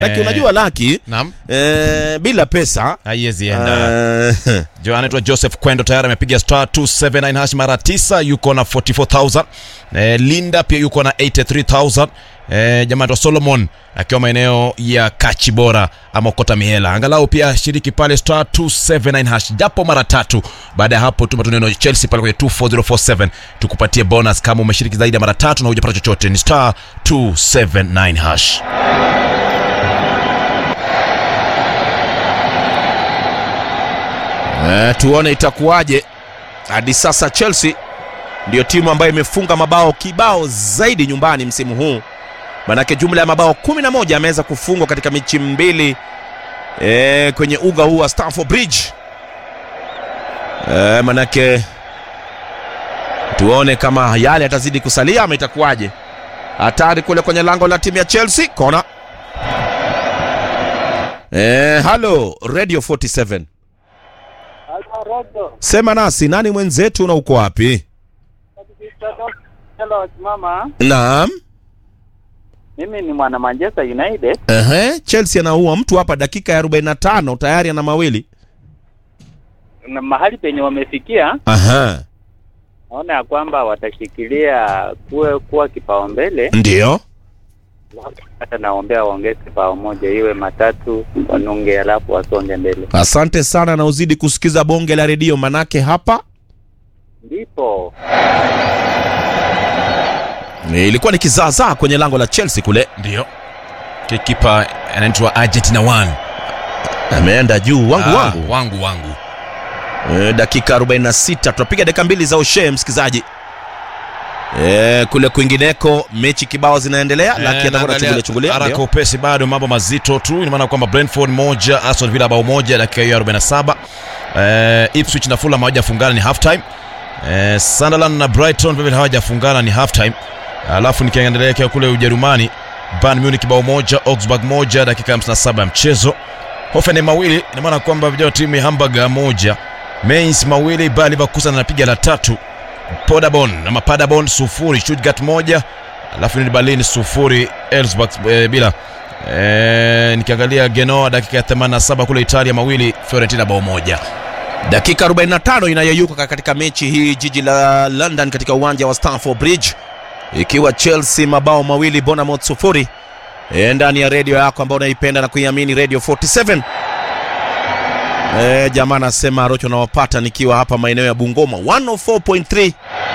Laki, Eh. unajua laki Naam. eh, bila pesa Haiwezi enda. eh, Jo anaitwa Joseph Kwendo tayari amepiga star 279 hash mara 9 yuko na 44000. Eh, Linda pia yuko na 83000. Eh, jamaa anaitwa Solomon akiwa maeneo ya Kachibora ama Kota Mihela. Angalau pia shiriki pale star 279 hash japo mara tatu. Baada ya hapo tuma tu neno Chelsea pale kwenye 24047 tukupatie bonus kama umeshiriki zaidi ya mara tatu na hujapata chochote. Ni star 279 hash. eh, tuone itakuwaje. Hadi sasa Chelsea ndiyo timu ambayo imefunga mabao kibao zaidi nyumbani msimu huu, manake jumla ya mabao 11 ameweza kufungwa katika mechi mbili eh, kwenye uga huu wa Stamford Bridge. Eh, manake tuone kama yale yatazidi kusalia ama itakuwaje. Hatari kule kwenye lango la timu ya Chelsea, kona. Eh, halo Radio 47 Rodo. Sema nasi, nani mwenzetu na uko wapi? Hello, mama. Naam. Mimi ni mwana Manchester United. Ehe, Chelsea anaua mtu hapa dakika ya 45 tayari ana mawili. Na mahali penye wamefikia, Aha. naona ya kwamba watashikilia kuwe kuwa kipaumbele. Ndio. Hata naombea waongeze kipao moja iwe matatu wanunge, alafu wasonge mbele. Asante sana na uzidi kusikiza bonge la redio manake hapa Ndipo Eh, ilikuwa ni kizaazaa kwenye lango la Chelsea kule. Ndio. Kipa anaitwa Argentina 1. Ameenda juu wangu Ah, wangu. wangu wangu. E, dakika 46 tunapiga dakika mbili za ushe msikizaji. E, kule kwingineko mechi kibao zinaendelea Eh, lakini atakuwa naangalia anachungulia chungulia. haraka ndio. upesi bado mambo mazito tu ina maana kwamba Brentford moja Aston Villa bao moja dakika hiyo 47 eh, Ipswich na Fulham hawajafungana ni half time eh, Sunderland na Brighton vile vile hawajafungana ni half time alafu nikiendelea kia kule Ujerumani Bayern Munich bao moja Augsburg moja dakika 57 ya mchezo Hoffenheim mawili ina maana kwamba vijana timu ya Hamburg moja Mainz mawili Bayer Leverkusen anapiga la tatu Paderborn ama Paderborn sufuri Stuttgart moja alafu ni Berlin sufuri Elfsborg e, bila e, nikiangalia Genoa dakika ya 87 kule Italia mawili Fiorentina bao moja Dakika 45 inayeyuka katika mechi hii jiji la London katika uwanja wa Stamford Bridge, ikiwa Chelsea mabao mawili Bournemouth sufuri. E, ndani ya redio yako ambayo unaipenda na kuiamini Radio 47. E, jamaa anasema Rocho nawapata nikiwa hapa maeneo ya Bungoma 104.3.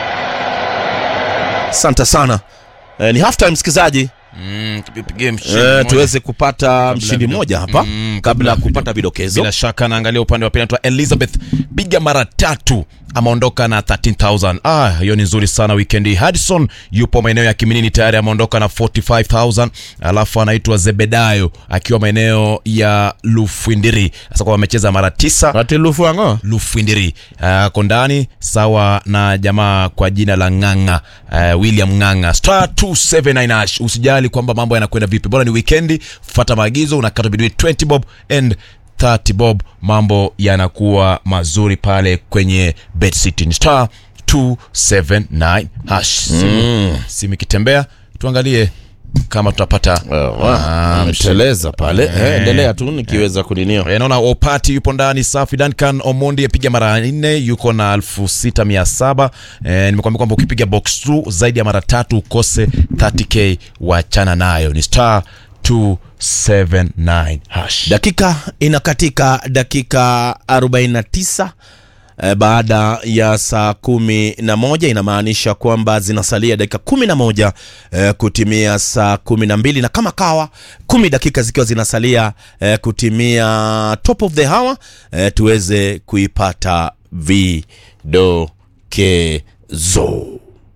Asante sana. E, ni half time msikizaji. mm, tupigie mshindi E, mmoja. tuweze kupata mshindi video- mmoja hapa Mm, kabla ya kabla kupata vidokezo. bila shaka naangalia upande wa pili anaitwa Elizabeth piga mara tatu ameondoka na 13000 ah hiyo ni nzuri sana weekend hii Hudson yupo maeneo ya Kiminini tayari ameondoka na 45000 alafu anaitwa Zebedayo akiwa maeneo ya Lufwindiri sasa kwa amecheza mara tisa Atilufu ango. Lufwindiri ako ndani sawa na jamaa kwa jina la Ng'ang'a uh, William Ng'ang'a star 279 hash. Usijali kwamba mambo yanakwenda vipi, bora ni weekendi, fuata maagizo, unakata between 20 bob and 30 bob, mambo yanakuwa mazuri pale kwenye bet city. Ni star 279 hash. Simu, simu ikitembea, tuangalie kama tutapata Ah, ameteleza pale Eh, endelea tu nikiweza kuninio Eh, naona Opati yupo ndani safi. Duncan Omondi apiga mara nne yuko na elfu sita mia saba. Eh, nimekwambia kwamba ukipiga box through zaidi ya mara tatu ukose 30k wachana nayo. Ni star 279 hash. dakika inakatika dakika 49 eh, baada ya saa kumi na moja inamaanisha kwamba zinasalia dakika kumi na moja eh, kutimia saa kumi na mbili na kama kawa kumi dakika zikiwa zinasalia eh, kutimia top of the hour eh, tuweze kuipata vidokezo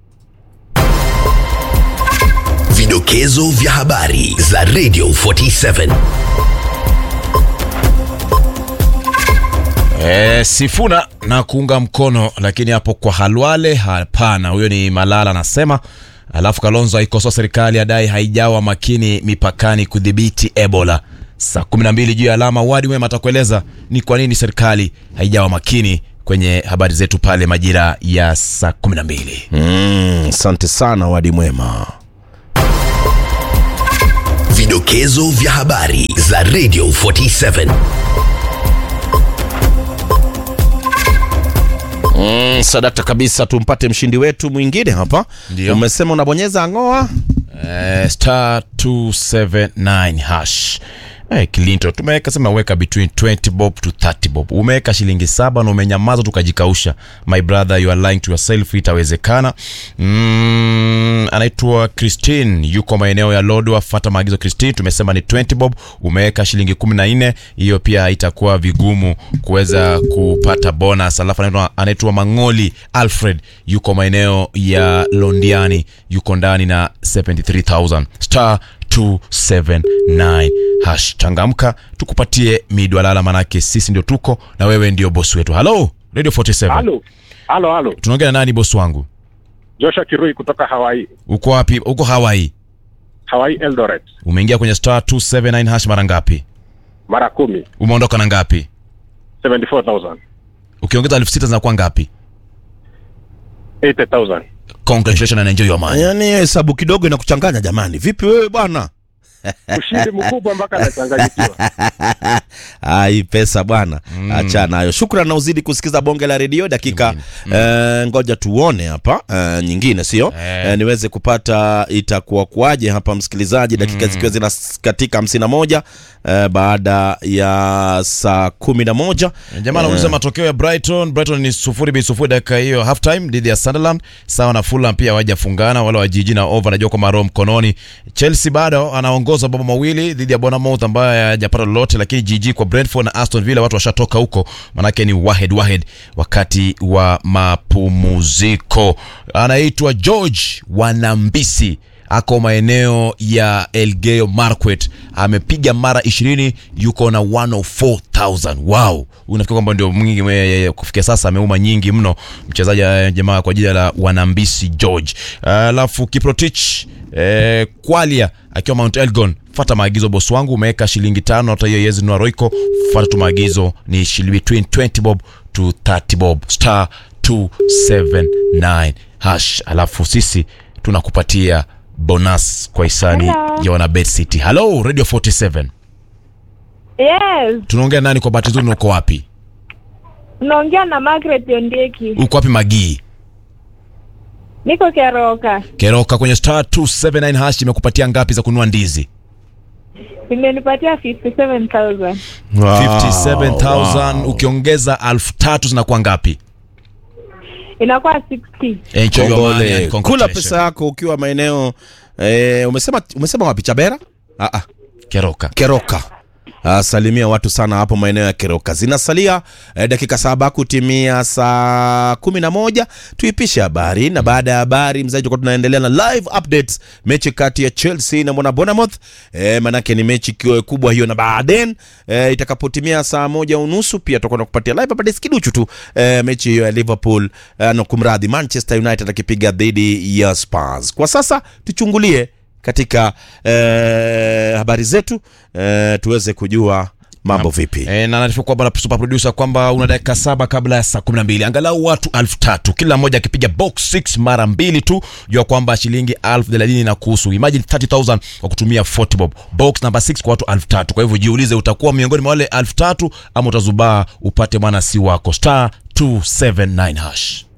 Vidokezo vya habari za Radio 47. Eh, Sifuna na kuunga mkono, lakini hapo kwa Halwale hapana. Huyo ni Malala anasema. Alafu Kalonzo aikosoa serikali adai haijawa makini mipakani kudhibiti Ebola. Saa 12 juu ya alama, Wadi Wema atakueleza ni kwa nini serikali haijawa makini kwenye habari zetu pale majira ya saa 12. Mm, asante sana wadi mwema Vidokezo vya habari za Radio 47. Mm, sadakta kabisa, tumpate mshindi wetu mwingine hapa. Ndio. Umesema unabonyeza ng'oa Eh, star 279 hash Eh, Kilinto tumeweka sema weka between 20 bob to 30 bob. Umeweka shilingi saba na umenyamaza tukajikausha. My brother you are lying to yourself itawezekana. Mm, anaitwa Christine yuko maeneo ya Lodwa, fuata maagizo Christine. Tumesema ni 20 bob, umeweka shilingi 14. Hiyo pia itakuwa vigumu kuweza kupata bonus. Alafu anaitwa anaitwa Mangoli Alfred yuko maeneo ya Londiani, yuko ndani na 73000 star 279 hash. Changamka tukupatie midwalala, manake sisi ndio tuko na wewe ndio bosi wetu. Halo Radio 47, Halo, halo, halo. tunaongea na nani bosi wangu? Joshua Kirui kutoka Hawaii, Uko wapi? Uko Hawaii. Hawaii Eldoret, Umeingia kwenye star 279 hash mara ngapi? mara kumi, Umeondoka na ngapi? 74,000, Ukiongeza elfu sita zinakuwa ngapi? 80,000. Congratulations and enjoy your money. yaani hiyo hesabu kidogo inakuchanganya jamani. Vipi wewe bwana? Ushindi mkubwa mpaka anachanganyikiwa. Ah, hii pesa bwana, acha nayo. Shukran na uzidi kusikiza bonge la redio dakika eh, ngoja tuone hapa eh, nyingine sio Eh. eh, niweze kupata itakuwa kuaje hapa msikilizaji, dakika zikiwa zina katika hamsini na moja eh, baada ya saa kumi na moja Jamaa anauliza matokeo ya Brighton. Brighton ni sufuri bin sufuri dakika hiyo half time dhidi ya Sunderland, sawa na Fulham pia hawajafungana wala wajiji na over, najua kwamba roho mkononi. Chelsea bado anaongoza mabao mawili dhidi ya Bournemouth ambaye hajapata lolote, lakini jiji kwa Brentford na Aston Villa watu washatoka huko, manake ni wahed wahed wakati wa mapumziko. Anaitwa George Wanambisi ako maeneo ya Elgeyo Marakwet, amepiga mara 20 yuko na 104,000. Wow, unafikiri kwamba ndio mwingi mwe- kufikia sasa ameuma nyingi mno mchezaji eh, jamaa kwa jina la Wanambisi George. Alafu Kiprotich eh, Kwalia akiwa Mount Elgon, fata maagizo boss wangu, umeweka shilingi tano, hata hiyo yezi nua Royco, fata tu maagizo, ni shilingi between 20 bob to 30 bob star 279 hash, alafu sisi tunakupatia bonus kwa hisani Hello. ya wana Bet City. Hello Radio 47. Yes, Tunaongea nani kwa bahati nzuri na uko wapi? unaongea na Margaret Ondieki. Uko wapi Magii? Niko Keroka, Keroka kwenye star 279 hash imekupatia ngapi za kununua ndizi? imenipatia 57,000. 57000 ukiongeza 3000 zinakuwa ngapi? Inakuwa 60. Enjoy your money Kongole. and Kula congratulations. pesa yako ukiwa maeneo eh, umesema umesema wapi? Chabera? Ah, ah. Keroka. Keroka. Ah, salimia watu sana hapo maeneo ya Keroka. Zinasalia eh, dakika saba kutimia saa kumi na moja tuipishe habari, na baada ya habari mzaji, tutakuwa tunaendelea na live updates mechi kati ya Chelsea na mwana Bournemouth eh, manake ni mechi kiwe kubwa hiyo, na baadaye eh, itakapotimia saa moja unusu pia tutakuwa tunakupatia live updates kiduchu tu eh, mechi hiyo ya Liverpool eh, no, kumradhi Manchester United akipiga dhidi ya Spurs. Kwa sasa tuchungulie katika eh, habari zetu eh, tuweze kujua mambo vipi. E, na naarifu kwamba na super producer kwamba una dakika saba kabla ya saa 12 angalau watu elfu tatu kila mmoja akipiga box 6 mara mbili tu, jua kwamba shilingi elfu thelathini na kuhusu imagine 30000 kwa kutumia 40 bob box number 6 kwa watu elfu tatu Kwa hivyo jiulize, utakuwa miongoni mwa wale elfu tatu ama utazubaa upate mwana si wako star 279 hash